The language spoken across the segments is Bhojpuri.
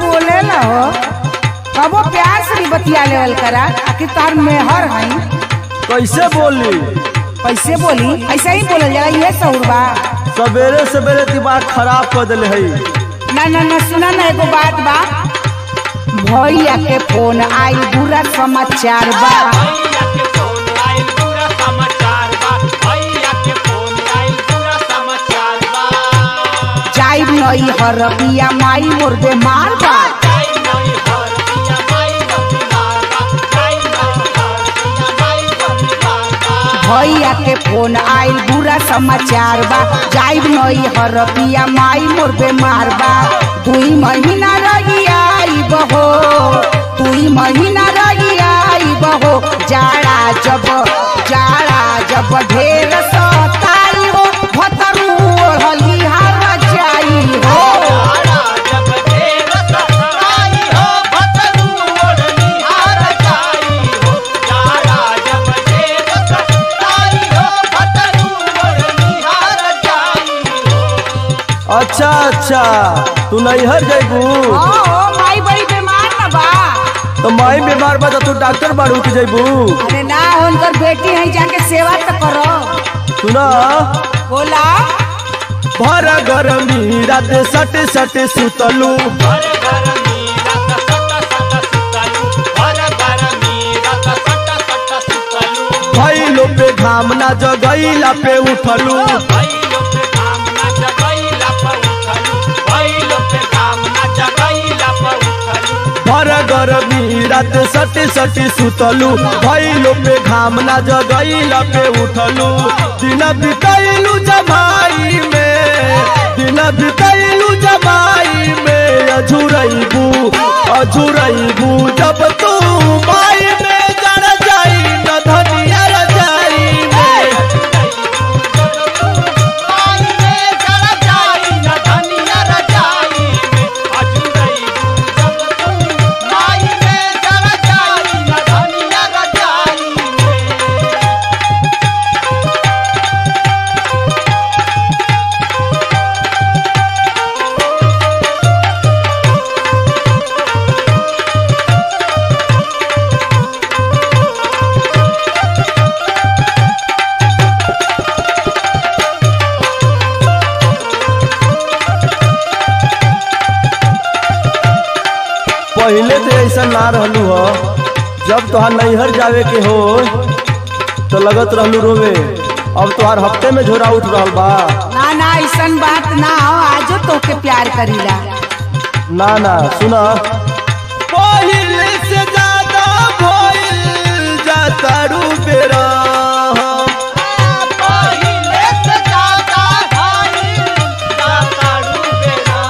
बोले ना हो कबो प्यार से भी बतिया लेवल करा आखिर तार मेहर हई कैसे बोली कैसे बोली ऐसा ही बोलल जाला ये सहुर बा सवेरे सवेरे दिमाग खराब कर दिले है ना ना ना सुना ना एगो बात बा भैया के फोन आई बुरा समाचार बा भैया के फोन आइल पूरा समाचार बा भैया के फोन आइल पूरा समाचार बा जाई नई हर बिया माई मोर दे मार बा जाई नई हर पिया माई बती बाबा जाई नई हर पिया माई बती बाबा भैया के फोन आइल बुरा समाचार बा जाई नई हर बिया माई मोर दे मार बा दुई महीना रही आई बहो दुई महीना रही आई बहो जाड़ा जब जाड़ा जब ढेर सताई हो भतरू ओढ़ली हर जाई हो तारा जब देर सताई हो भतरू ओढ़नी हार जाई हो तारा जब देर सताई हो भतरू ओढ़नी हार जाई हो अच्छा अच्छा तू नैहर जैबू ओ माई बड़ी बीमार न बा तो माई बीमार बा तो तू डॉक्टर बाड़ू के जैबू अरे ना उनकर बेटी है जाके सेवा तो करो सुना बोला भर गरमी रात सट सट सुतलू हर घर मीरा सट सट सुतलू हर घर मीरा सट सट सुतलू भैलो पे घाम ना जगैला पे उठलू भैलो पे काम ना जगैला पर उठलू भैलो पे काम ना जगैला पर उठलू भर गरमी रात सट सट सुतलू भैलो पे घाम ना जगैला पे उठलू दिन बितैलू जमाई में दिन बितैलू जमाई में अझुरैबू अझुरैबू जब तू माई में जड़ जाई न धनिया रजाई में आई में जरा जाई न धनिया रजाई में अजुरई जब तू आई में जरा जाई न धनिया रजाई में पहले तो ऐसा ना रहलू हो जब तोहार नैहर जावे के हो तो लगत रहलू रोवे अब तोहार हफ्ते में झोरा उठ रहल बा ना ना ऐसन बात ना हो आजो तोके प्यार करीला ना ना सुना पहले से ज्यादा भइल जाता रू बेरा पहिले से ज्यादा भाई जाता डूबेरा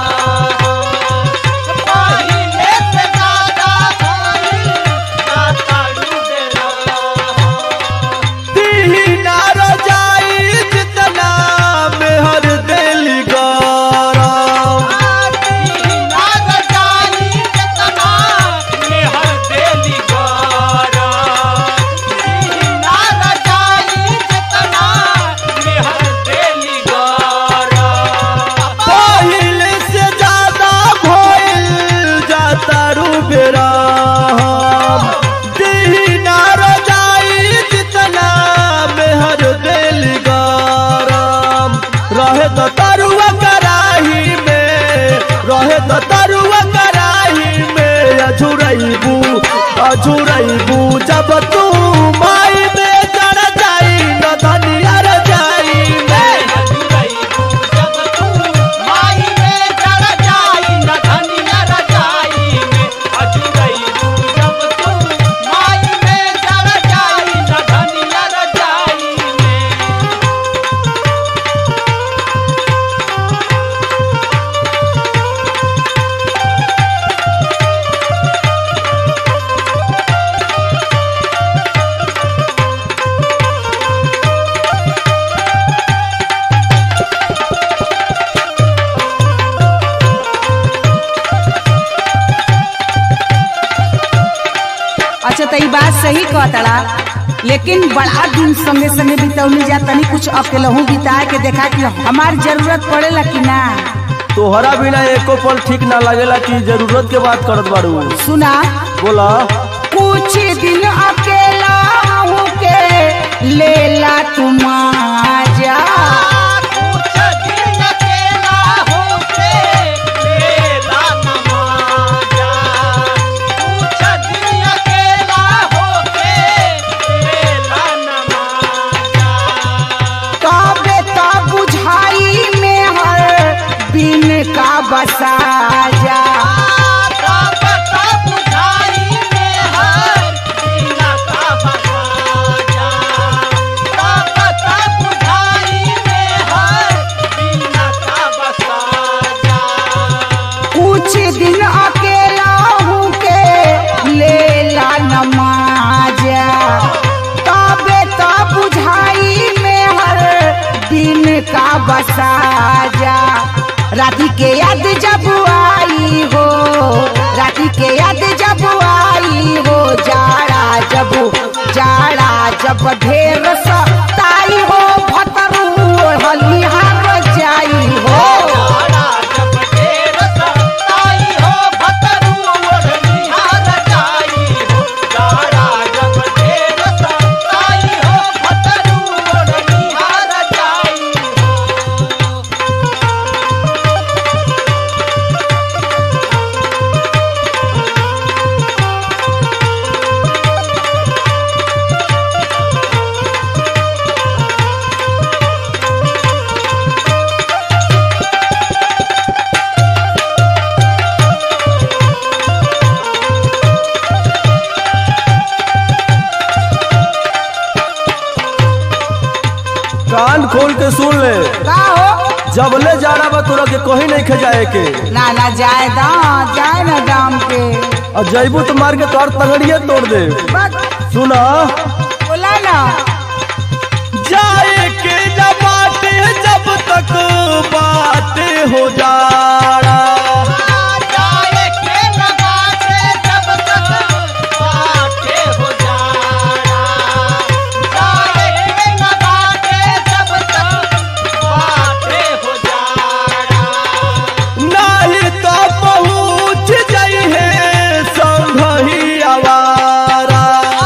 पहिले से ज्यादा भाई जाता डूबेरा दीना रजाई जितना मेहर दिल गरम पहले से ज्यादा भइल जाता रू बेरा दीना रजाई जितना मेहर दिल गरम रहे तो तरुआ कराही में रहे तो तरुआ कराही में अझुरैबू अझुरैबू जब तू माई में चढ़ जाई न धनिया रजाई में अच्छा तो ये बात सही कहतड़ा लेकिन बड़ा दिन संगे संगे बितौली जा तनी कुछ अकेलहू बिता के देखा कि हमार जरूरत पड़ेला कि ना तोहरा बिना एको पल ठीक ना लगेला कि जरूरत के बात करत बाड़ू सुना बोला कुछ दिन अकेला हूँ के लेला तुम जा कुछ दिन अकेला होके लेला नमाजा कुछ दिन अकेला होके लेला नमाजा तबे तो बुझाई में हर बिन का बसा जा कुछ दिन अकेला हूँ के लेला नमाजा तबे तो बुझाई में हर दिन का बसा जा राती के याद जब आई हो राती के याद जब आई हो जाड़ा जब जाड़ा जब ढेर सताई हो भतरू हलिहार जाई हो कान खोल के सुन ले का हो जबले जाड़ा बा तोरा के कहीं नहीं खजाए के ना ना जाए दा जाए ना दाम पे और जैबू तो मार के तोर तगड़िए तोड़ दे बस सुना बोला ना जाए के न बाटे जब तक बात हो जाड़ा नहीं तो पहुँच जाई है संग ही आवारा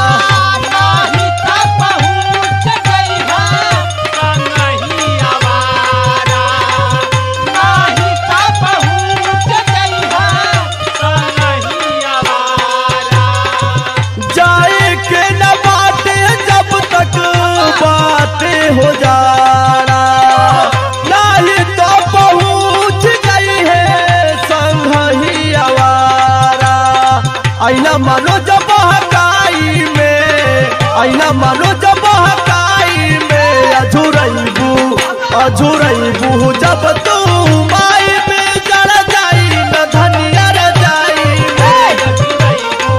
जाए के न बाटे जब तक बात हो जाड़ा नहीं तो पहुँच गई है संग ही आवारा आईना मानो जब हकाई में आईना मानो जब हकाई में अझुरैबू अझुरैबू जब तू माई में जड़ जाई न धनिया रजाई में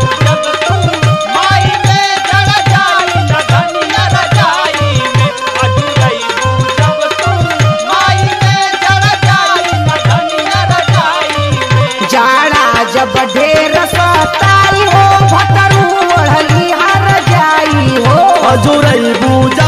जाड़ा जब ढेर सताई हो भतरू हलिहार जाई हो अजुरैबू